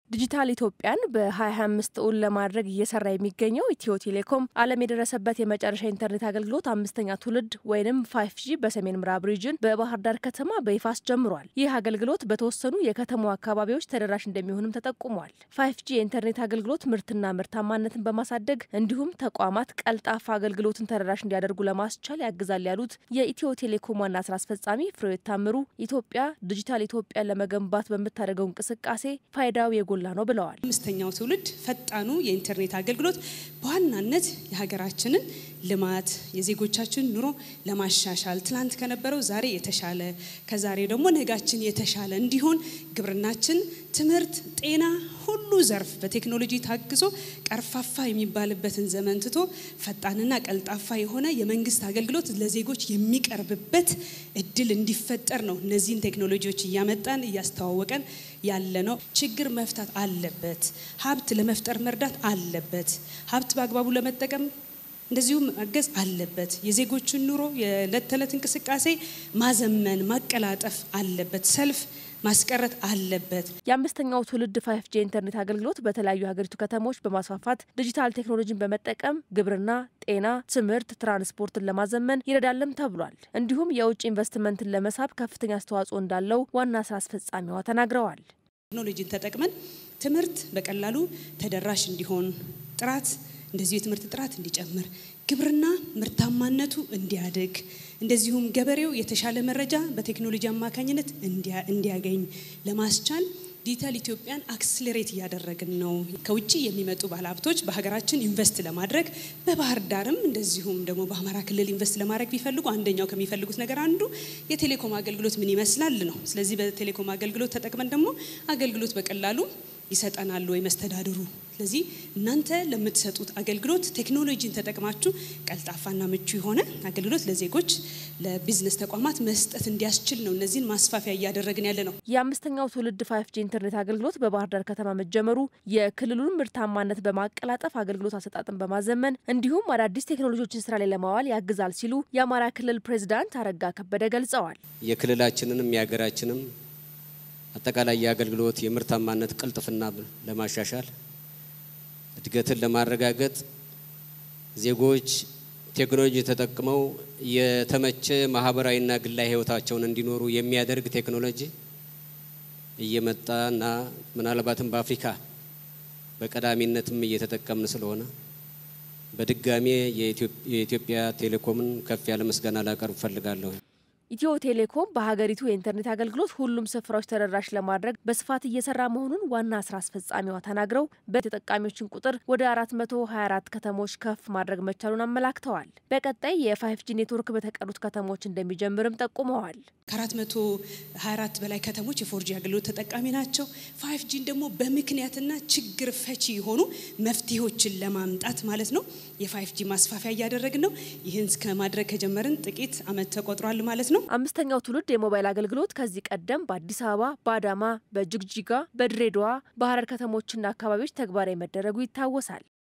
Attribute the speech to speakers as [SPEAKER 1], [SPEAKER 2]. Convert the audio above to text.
[SPEAKER 1] ዲጂታል ኢትዮጵያን በ2025 እውን ለማድረግ እየሰራ የሚገኘው ኢትዮ ቴሌኮም ዓለም የደረሰበት የመጨረሻ ኢንተርኔት አገልግሎት አምስተኛ ትውልድ ወይም ፋይቭ ጂ በሰሜን ምዕራብ ሪጅን በባህር ዳር ከተማ በይፋ አስጀምሯል። ይህ አገልግሎት በተወሰኑ የከተማው አካባቢዎች ተደራሽ እንደሚሆንም ተጠቁሟል። ፋይቭ ጂ የኢንተርኔት አገልግሎት ምርትና ምርታማነትን በማሳደግ እንዲሁም ተቋማት ቀልጣፋ አገልግሎትን ተደራሽ እንዲያደርጉ ለማስቻል ያግዛል ያሉት የኢትዮ ቴሌኮም ዋና ስራ አስፈጻሚ ፍሬሕይወት ታምሩ ኢትዮጵያ ዲጂታል ኢትዮጵያን ለመገንባት በምታደርገው እንቅስቃሴ ፋይዳው የጎላ ነው ብለዋል።
[SPEAKER 2] አምስተኛው ትውልድ ፈጣኑ የኢንተርኔት አገልግሎት በዋናነት የሀገራችንን ልማት የዜጎቻችን ኑሮ ለማሻሻል ትላንት ከነበረው ዛሬ የተሻለ ከዛሬ ደግሞ ነጋችን የተሻለ እንዲሆን ግብርናችን፣ ትምህርት፣ ጤና ሁሉ ዘርፍ በቴክኖሎጂ ታግዞ ቀርፋፋ የሚባልበትን ዘመን ትቶ ፈጣንና ቀልጣፋ የሆነ የመንግስት አገልግሎት ለዜጎች የሚቀርብበት እድል እንዲፈጠር ነው። እነዚህን ቴክኖሎጂዎች እያመጣን እያስተዋወቀን ያለ ነው። ችግር መፍታት አለበት። ሀብት ለመፍጠር መርዳት አለበት። ሀብት በአግባቡ ለመጠቀም እንደዚሁም ማገዝ አለበት። የዜጎችን ኑሮ የዕለት ተዕለት እንቅስቃሴ ማዘመን ማቀላጠፍ አለበት። ሰልፍ ማስቀረት አለበት።
[SPEAKER 1] የአምስተኛው ትውልድ ፋይፍ ጂ ኢንተርኔት አገልግሎት በተለያዩ የሀገሪቱ ከተሞች በማስፋፋት ዲጂታል ቴክኖሎጂን በመጠቀም ግብርና፣ ጤና፣ ትምህርት፣ ትራንስፖርትን ለማዘመን ይረዳልም ተብሏል። እንዲሁም የውጭ ኢንቨስትመንትን ለመሳብ ከፍተኛ አስተዋጽኦ እንዳለው ዋና ስራ አስፈጻሚዋ ተናግረዋል።
[SPEAKER 2] ቴክኖሎጂን ተጠቅመን ትምህርት በቀላሉ ተደራሽ እንዲሆን ጥራት እንደዚሁ የትምህርት ጥራት እንዲጨምር ግብርና ምርታማነቱ እንዲያድግ እንደዚሁም ገበሬው የተሻለ መረጃ በቴክኖሎጂ አማካኝነት እንዲያገኝ ለማስቻል ዲጂታል ኢትዮጵያን አክስሌሬት እያደረግን ነው። ከውጭ የሚመጡ ባለሀብቶች በሀገራችን ኢንቨስት ለማድረግ በባህር ዳርም እንደዚሁም ደግሞ በአማራ ክልል ኢንቨስት ለማድረግ ቢፈልጉ አንደኛው ከሚፈልጉት ነገር አንዱ የቴሌኮም አገልግሎት ምን ይመስላል ነው። ስለዚህ በቴሌኮም አገልግሎት ተጠቅመን ደግሞ አገልግሎት በቀላሉ ይሰጠናል ወይ መስተዳድሩ። ስለዚህ እናንተ ለምትሰጡት አገልግሎት ቴክኖሎጂን ተጠቅማችሁ ቀልጣፋና ምቹ የሆነ አገልግሎት ለዜጎች ለቢዝነስ ተቋማት መስጠት እንዲያስችል ነው እነዚህን ማስፋፊያ እያደረግን ያለ ነው።
[SPEAKER 1] የአምስተኛው ትውልድ ፋይፍ ጂ ኢንተርኔት አገልግሎት በባህር ዳር ከተማ መጀመሩ የክልሉን ምርታማነት በማቀላጠፍ አገልግሎት አሰጣጥን በማዘመን እንዲሁም አዳዲስ ቴክኖሎጂዎችን ስራ ላይ ለማዋል ያግዛል ሲሉ የአማራ ክልል ፕሬዚዳንት አረጋ ከበደ ገልጸዋል።
[SPEAKER 3] የክልላችንንም የሀገራችንም አጠቃላይ የአገልግሎት የምርታማነት ቅልጥፍና ለማሻሻል እድገትን ለማረጋገጥ ዜጎች ቴክኖሎጂ ተጠቅመው የተመቸ ማህበራዊና ግላዊ ሕይወታቸውን እንዲኖሩ የሚያደርግ ቴክኖሎጂ እየመጣና ምናልባትም በአፍሪካ በቀዳሚነትም እየተጠቀምን ስለሆነ በድጋሜ የኢትዮጵያ ቴሌኮምን ከፍ ያለ ምስጋና ላቀርብ እፈልጋለሁ።
[SPEAKER 1] ኢትዮ ቴሌኮም በሀገሪቱ የኢንተርኔት አገልግሎት ሁሉም ስፍራዎች ተደራሽ ለማድረግ በስፋት እየሰራ መሆኑን ዋና ስራ አስፈጻሚዋ ተናግረው በተጠቃሚዎችን ቁጥር ወደ 424 ከተሞች ከፍ ማድረግ መቻሉን አመላክተዋል። በቀጣይ የፋይፍ ጂ ኔትወርክ በተቀሩት ከተሞች እንደሚጀምርም ጠቁመዋል።
[SPEAKER 2] ከ424 በላይ ከተሞች የፎርጂ አገልግሎት ተጠቃሚ ናቸው። ፋይፍ ጂን ደግሞ በምክንያትና ችግር ፈቺ የሆኑ መፍትሄዎችን ለማምጣት ማለት ነው የፋይፍ ጂ ማስፋፊያ እያደረግን ነው። ይህን ከማድረግ ከጀመርን ጥቂት አመት ተቆጥሯል ማለት ነው።
[SPEAKER 1] አምስተኛው ትውልድ የሞባይል አገልግሎት ከዚህ ቀደም በአዲስ አበባ፣ በአዳማ፣ በጅግጅጋ፣ በድሬዳዋ፣ በሀረር ከተሞችና አካባቢዎች ተግባራዊ መደረጉ ይታወሳል።